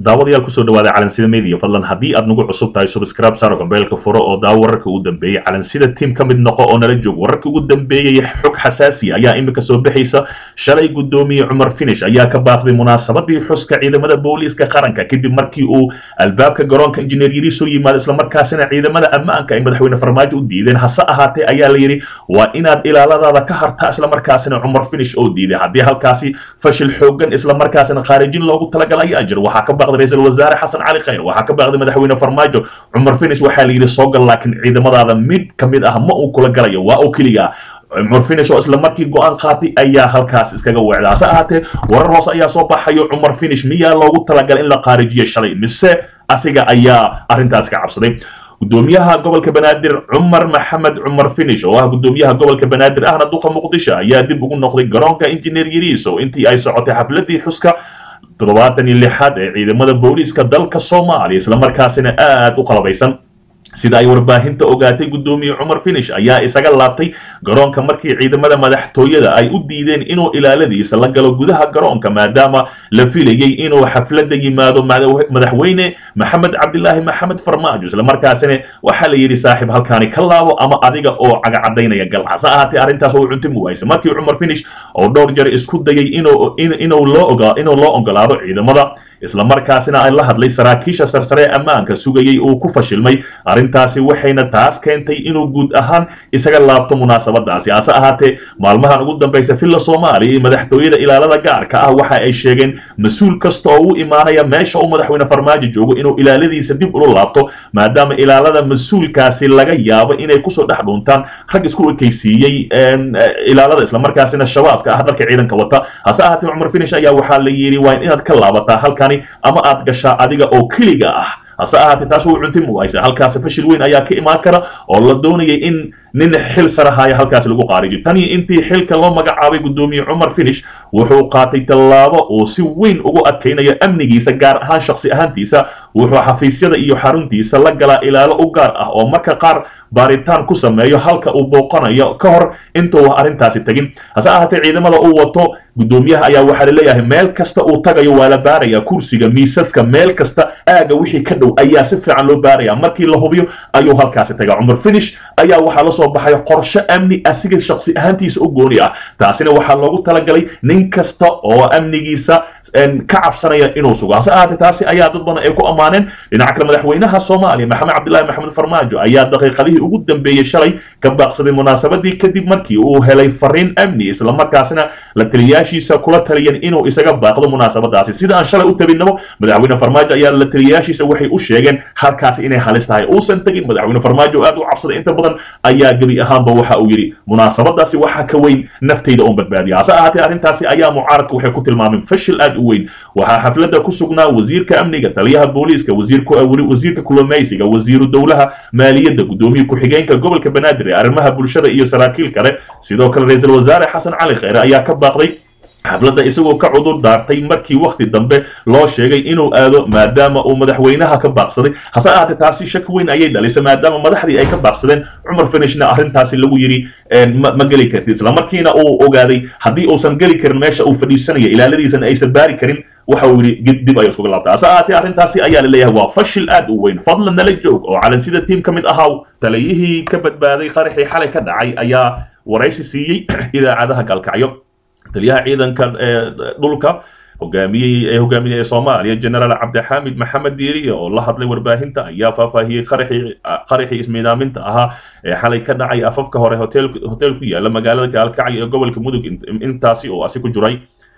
daawadayaal kusoo dhawaada calansida media fadlan haddii aad nagu cusub tahay subscribe saaro gambeelka furo oo daawo wararka ugu dambeeyey calansida tiim ka mid noqo oo nala joog wararka ugu dambeeyey xog xasaasi ayaa iminka soo bixaysa shalay guddoomiye cumar finish ayaa ka baaqday munaasabadii xuska ciidamada booliiska qaranka kadib markii uu albaabka garoonka injineer yiri soo yimaado islamarkaasina ciidamada ammaanka ay madaxweyne farmaajo u diideen hase ahaatee ayaa la yidhi waa inaad ilaaladaada ka hartaa islamarkaasina cumar finish oo diiday haddii halkaasi fashil xoogan islamarkaasina khaarijin loogu talagalay ayaa jira waxaa ka baaqday ra-iisul wasaare xasan cali khayr waxaa ka baaqday madaxweyne farmaajo cumar finish waxaa la yidhi soo gal laakiin ciidamadaada mid ka mid ah ma uu kula galayo waa oo keliya cumar finish oo isla markii go-aan qaatay ayaa halkaas iskaga weecda hase ahaatee warar hoose ayaa soo baxayo cumar finish miyaa loogu talagalay in la qaarijiyo shalay mise asiga ayaa arrintaas ka cabsaday gudoomiyaha gobolka banaadir cumar maxamed cumar finish oo ah gudoomiyaha gobolka banaadir ahna duqa muqdisho ayaa dib ugu noqday garoonka injineer yariiso intii ay socotay xafladii xuska toddobaatan iyo lixaad ee ciidamada booliiska dalka soomaaliya islamarkaasina aad u qalabaysan sida ay warbaahinta ogaatay guddoomiye cumar finish ayaa isaga laabtay garoonka markii ciidamada madaxtooyada ay u diideen inuu ilaaladiisa la galo gudaha garoonka maadaama la filayay inuu xafladda yimaado madaxweyne maxamed cabdilaahi maxamed farmaajo islamarkaasina waxaa la yidhi saaxiib halkaani ka laabo ama adiga oo cagacadaynaya gal hase ahaatee arrintaas oo cuntimi wayse markii cumar finish oo dhowr jeer isku dayay inuu loo ogolaado ciidamada islamarkaasina ay la hadlay saraakiisha sarsare ee ammaanka sugayay uu ku fashilmay arrintaasi waxayna taas keentay inuu guud ahaan isaga laabto munaasabadaasi hase ahaatee maalmahan ugu dambaysa villa soomaaliya iyo madaxtooyada ilaalada gaarka ah waxa ay sheegeen mas-uul kasta oo u imaanaya meesha uu madaxweyne farmaajo joogo inuu ilaaladiisa dib ula laabto maadaama ilaalada mas-uulkaasi laga yaabo inay kusoo dhex dhuuntaan rag isku ekaysiiyey ilaalada islamarkaasina shabaabka ah dharka ciidanka wata hase ahaatee cumar finish ayaa waxaa la yidhi waa inaad ka laabataa halkani ama aad gashaa adiga oo keliga ah hase ahaatee taas wuu cunti muwaysa halkaasi fashil weyn ayaa ka imaan kara oo la doonayay in nin xil sarahaya halkaasi lagu qaarijiyo tanii intii xilka loo magacaabay guddoomiye cumar finish wuxuu qaatay tallaabo uu si weyn ugu adkaynayo amnigiisa gaar ahaan shaksi ahaantiisa wuxuu xafiisyada iyo xaruntiisa la galaa ilaalo u gaar ah oo marka qaar baaritaan ku sameeyo halka uu booqanayo ka hor intuu arrintaasi tegin hase ahaatee ciidamada uu wato guddoomiyaha ayaa waxaa laleeyahay meel kasta uu tagayo waa la baaraya kursiga miisaska meel kasta aaga wixii ka dhow ayaa si fiican loo baaraya markii la hubiyo ayuu halkaasi taga cumar finish ayaa waxaa la soo baxay qorshe amni asiga shaksi ahaantiisa u gooni ah taasina waxaa loogu talagalay nin kasta oo amnigiisa ka cabsanaya inuu sugo hase ahaatee taasi ayaa dad badan ay ku ammaaneen dhinaca kale madaxweynaha soomaaliya maxamed cabdilaahi maxamed farmaajo ayaa daqiiqadihii ugu dambeeyey shalay ka baaqsaday munaasabadii kadib markii uu helay fariin amni islamarkaasina la taliyaashiisa kula taliyan inuu isaga baaqdo munaasabadaasi sida aan shalay u tabinamo madaxweyne farmaajo ayaa la taliyaashiisa waxay u sheegeen halkaasi inay halis tahay uusan tegin madaxweyne farmaajo aad u cabsaday inta badan ayaa gebi ahaanba waxa uu yidhi munaasabadaasi waxaa ka weyn naftayda oon badbaadiya hase ahaatee arrintaasi ayaa mucaaradka waxay ku tilmaameen fashil aad u weyn waxaa xafladda ku sugnaa wasiirka amniga taliyaha booliiska wasiirka kulumaysiga wasiiru dowlaha maaliyadda guddoomiye ku-xigeenka gobolka banaadir ee arrimaha bulshada iyo saraakiil kale sidoo kale ra-iisul wasaare xasan cali kheyre ayaa ka baaqday xafladda isagoo ka cudur daartay markii wakhti dambe loo sheegay inuu aado maadaama uu madaxweynaha ka baaqsaday hase ahaatee taasi shak weyn ayay dhalisay maadaama madaxdii ay ka baaqsadeen cumar finishna arrintaasi lagu yidhi ma geli kartid islamarkiina uu ogaaday haddii uusan geli karin meesha uu fadhiisanaya ilaaladiisana aysan baari karin waxa uu yidhi dib ayuu iskuga laabtay hase ahaatee arrintaasi ayaa la leeyahay waa fashil aad u weyn fadlan nala joog oo calansida tiim ka mid ahaa taliyihii ka badbaaday qaraxii xalay ka dhacay ayaa waraysi siiyey idaacadaha gaalkacyo taliyaha ciidanka dhulka hogaamiyey ee hogaaminaya ee soomaaliya generaal cabdixaamid maxamed diiriye oo la hadlay warbaahinta ayaa faahfaahiyey qaraxii qaraxii ismiidaaminta ahaa ee xalay ka dhacay afafka hore hotel hotel ku yaala magaalada gaalkacyo ee gobolka mudug intaasi oo asi ku jiray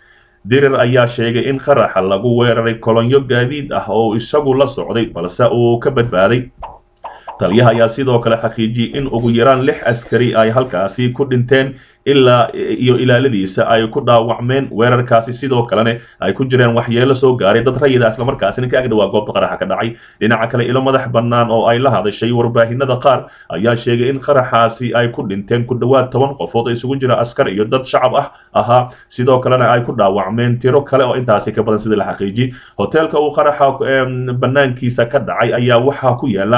dirir ayaa sheegay in qaraxa lagu weeraray kolonyo gaadiid ah oo isagu la socday balse uu ka badbaaday taliyaha ayaa sidoo kale xaqiijiyey in ugu yaraan lix askari ay halkaasi ku dhinteen ilaa iyo ilaaladiisa ay ku dhaawacmeen weerarkaasi sidoo kalena ay ku jireen waxyeelo soo gaaray dad rayida islamarkaasina ka agdhawaa goobta qaraxa ka dhacay dhinaca kale ilo madax bannaan oo ay la hadashay warbaahinada qaar ayaa sheegay in qaraxaasi ay ku dhinteen ku dhowaad toban qofood oo isugu jira askar iyo dad shacab ah ahaa sidoo kalena ay ku dhaawacmeen tiro kale oo intaasi ka badan sida la xaqiijiyey hoteelka uu qaraxa bannaankiisa ka dhacay ayaa waxaa ku yaala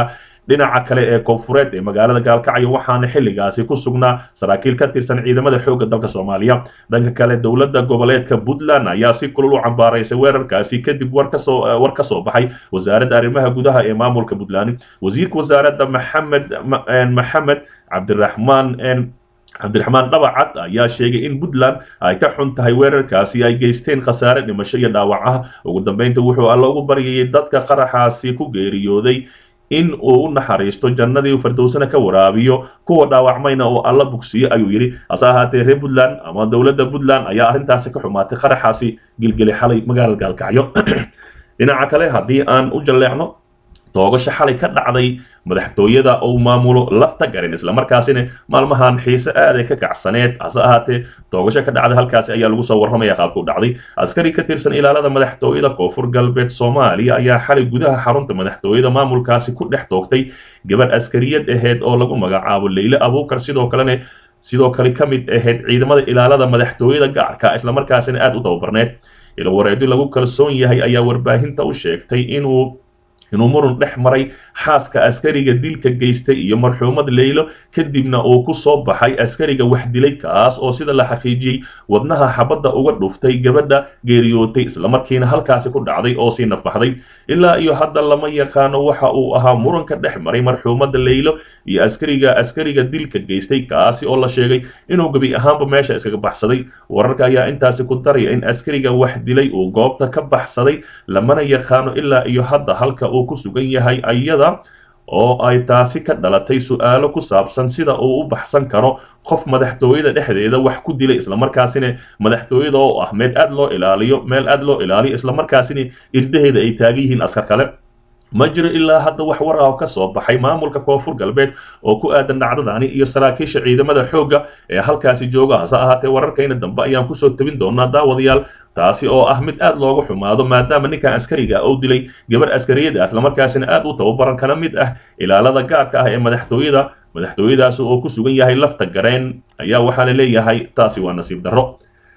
dhinaca kale ee koonfureed ee magaalada gaalkacyo waxaana xilligaasi ku sugnaa saraakiil ka tirsan ciidamada xoogga dalka soomaaliya dhanka kale dowladda goboleedka puntland ayaa si kulul u cambaaraysay weerarkaasi kadib war kasoo war ka soo baxay wasaaradda arrimaha gudaha ee maamulka puntland wasiirka wasaaradda maxamed maxamed cabdiraxmaan cabdiraxmaan dhabacad ayaa sheegay in puntland ay ka xun tahay weerarkaasi ay geysteen khasaare dhimasho iyo dhaawac ah ugu dambeynta wuxuu alla ugu baryayay dadka qaraxaasi ku geeriyooday in uu u naxariisto jannadii fardowsana ka waraabiyo kuwa dhaawacmayna oo alla bugsiyo ayuu yidhi hase ahaatee reer puntland ama dowladda puntland ayaa arrintaasi ka xumaatay qaraxaasi gilgeli xalay magaalada gaalkacyo dhinaca kale haddii aan u jalleecno toogasho xalay ka dhacday madaxtooyada uu maamulo lafta garin islamarkaasina maalmahan xiise aaday ka kacsaneed hase ahaatee toogasho ka dhacday halkaasi ayaa lagu soo warramaya qaabka u dhacday askari ka tirsan ilaalada madaxtooyada koonfur galbeed soomaaliya ayaa xalay gudaha xarunta madaxtooyada maamulkaasi ku dhex toogtay gabadh askariyad aheyd oo lagu magacaabo leyle abuukar sidoo kalena sidoo kale ka mid ahayd ciidamada ilaalada madaxtooyada gaarka islamarkaasina aada u tababarneed ilwareedi lagu kalsoon yahay ayaa warbaahinta u sheegtay inuu inuu murun dhex maray xaaska askariga dilka geystay iyo marxuumad leylo kadibna uu ku soo baxay askariga wax dilay kaas oo sida la xaqiijiyey wadnaha xabadda uga dhuftay gabadha geeriyootay islamarkiina halkaasi ku dhacday oo sii nafbaxday ilaa iyo hadda lama yaqaano waxa uu ahaa muranka dhex maray marxuumada leylo iyo askariga askariga dilka geystay kaasi oo la sheegay inuu gebi ahaanba meesha iskaga baxsaday wararka ayaa intaasi ku daraya in askariga wax dilay uu goobta ka baxsaday lamana yaqaano ilaa iyo hadda halka uu ku sugan yahay ayada oo ay taasi ka dhalatay su-aalo ku saabsan sida uu u baxsan karo qof madaxtooyada dhexdeeda wax ku dilay islamarkaasina madaxtooyada oo ah meel aad loo ilaaliyo meel aad loo ilaaliyo islamarkaasina irdaheeda ay taagan yihiin askar kale ma jiro ilaa hadda wax war ah oo ka soo baxay maamulka koonfur galbeed oo ku aadan dhacdadani iyo saraakiisha ciidamada xoogga ee halkaasi jooga hase ahaatee wararkayna dambe ayaan kusoo tabin doonaa daawadayaal taasi oo ah mid aad looga xumaado maadaama ninkan askariga uu dilay gabar askariyada islamarkaasina aad u tababaran kana mid ah ilaalada gaarka ah ee madaxtooyada madaxtooyadaasi oo ku sugan yahay lafta gareen ayaa waxaa la leeyahay taasi waa nasiib darro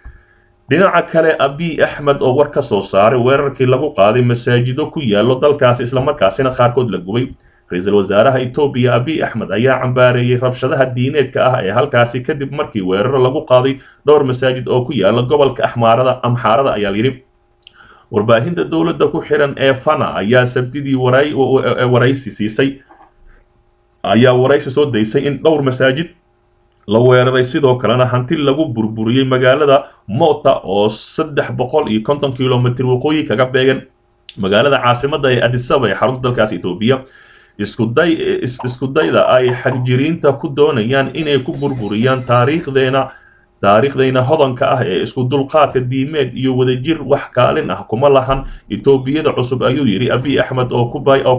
dhinaca kale abiy axmed oo war ka soo saaray weerarkii lagu qaaday masaajido ku yaallo dalkaasi islamarkaasina qaarkood la gubay ra-iisul wasaaraha etoobiya abiy axmed ayaa cambaareeyey rabshadaha diineedka ah ee halkaasi kadib markii weeraro lagu qaaday dhowr masaajid oo ku yaalla gobolka axmaarada amxaarada ayaa layidhi warbaahinta dowladda ku xiran ee fana ayaa sabtidii waraysi siisay ayaa waraysi soo daysay in dhowr masaajid la weeraray sidoo kalena hanti lagu burburiyey magaalada mota oo saddex boqol iyo konton kilomitr waqooyi kaga beegan magaalada caasimada ee adisaba ee xarunta dalkaas etoobiya iskuday iskudayda ay xagjiriinta ku doonayaan inay ku burburiyaan taariikhdeena taariikhdayna hodanka ah ee isku dulqaadka diimeed iyo wadajir wax kaalin ah kuma lahan etoobiyada cusub ayuu yidhi abiy axmed oo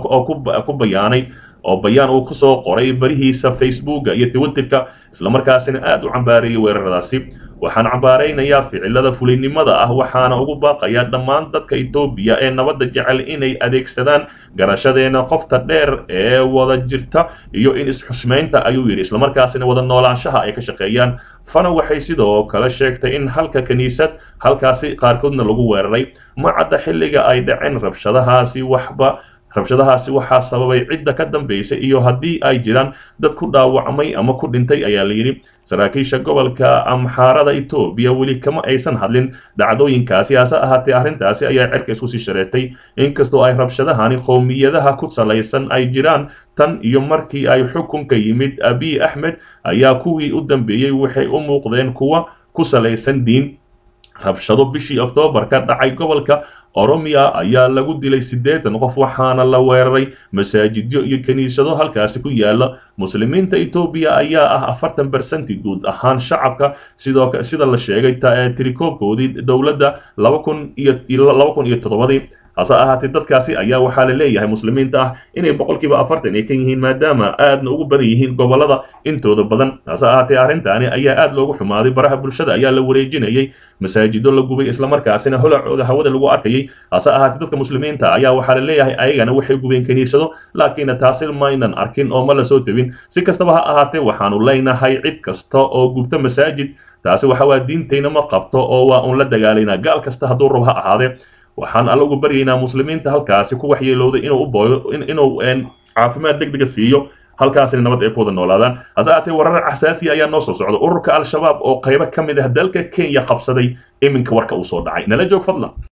ku bayaanay oo bayaan uu kusoo qoray barihiisa facebooka iyo twitterka islamarkaasina aad u cambaareeyay weeraradaasi waxaan cambaaraynayaa ficilada fulinimada ah waxaana ugu baaqayaa dhammaan dadka etoobiya ee nabadda jecel inay adeegsadaan garashadeena qofta dheer ee wada jirta iyo in isxushmaynta ayuu yidhi islamarkaasina wada noolaanshaha ay ka shaqeeyaan fana waxay sidoo kale sheegtay in halka kiniisad halkaasi qaarkoodna lagu weeraray ma cadda xilliga ay dhaceen rabshadahaasi waxba rabshadahaasi waxaa sababay cidda ka dambaysay iyo haddii ay jiraan dad ku dhaawacmay ama ku dhintay ayaa la yidhi saraakiisha gobolka amxaarada etoobiya weli kama aysan hadlin dhacdooyinkaasi hase ahaatee arrintaasi ayaa cerka isku sii shareertay inkastoo ay rabshadahani qowmiyadaha ku salaysan ay jiraan tan iyo markii ay xukunka yimid abiy axmed ayaa kuwii u dambeeyey waxay u muuqdeen kuwa ku salaysan diin rabshado bishii oktoobar ka dhacay gobolka oromiya ayaa lagu dilay siddeetan qof waxaana la weeraray masaajidyo iyo kiniisado halkaasi ku yaala muslimiinta etoobiya ayaa ah afartan bersenti guud ahaan shacabka sidoo sida la sheegay tirikoobkoodii dowladda laba kun iyo laba kun iyo toddobadii hase ahaatee dadkaasi ayaa waxaa la leeyahay muslimiinta ah inay boqolkiiba afartan ay ka yihiin maadaama aadna ugu badan yihiin gobolada intooda badan hase ahaatee arrintaani ayaa aad loogu xumaaday baraha bulshada ayaa la wareejinayay masaajido la gubay islamarkaasina holacooda hawada lagu arkayay hase ahaatee dadka muslimiinta ayaa waxaa la leeyahay ayagana waxay gubeen kiniisado laakiinna taasi maynan arkin oo ma la soo tebin si kastaba ha ahaatee waxaanu leynahay cid kasta oo gubta masaajid taasi waxa waa diintayna ma qabto oo waa uun la dagaalaynaa gaal kasta hadduu rab ha ahaadee waxaan alla ugu baryaynaa muslimiinta halkaasi ku waxyeelowday inuu u booyo inuu caafimaad deg dega siiyo halkaasina nabad ay ku wada noolaadaan hase ahaatee warar xasaasi ayaa noo soo socda ururka al-shabaab oo qaybo ka mid ah dalka kenya qabsaday iminka warka uu soo dhacay nala joog fadlan